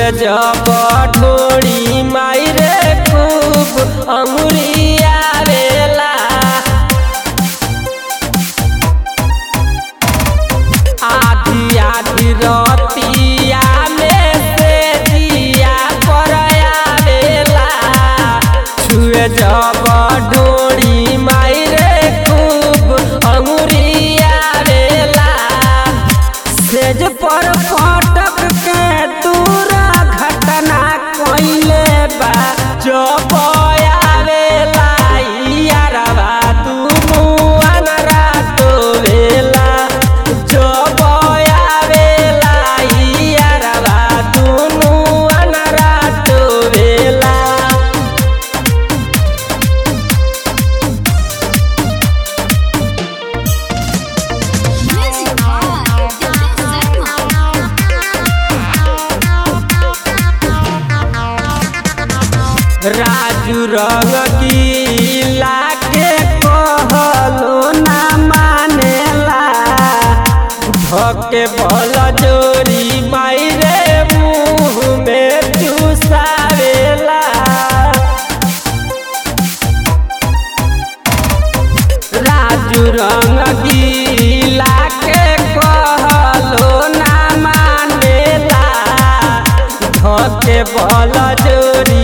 छुए जब ढोड़ी माई रे खूब अंगुरिया रेला आधी आधी रतिया में से दिया परया रेला छुए जब ढोड़ी माई रे खूब अंगुरिया रेला सेज पर फटक के दूरा घटना कइले बा जो बयावेला यारवा दुनु अनरा तो वेला जो बयावेला यारवा दुनु अनरा तो वेला Music by DJ राजू रंग की लागे कहलो ना मानेला धके बल जोरी माई रे मुँह में चुसावेला राजू रंग गीला के कहलो ना मानेला धके बल जोरी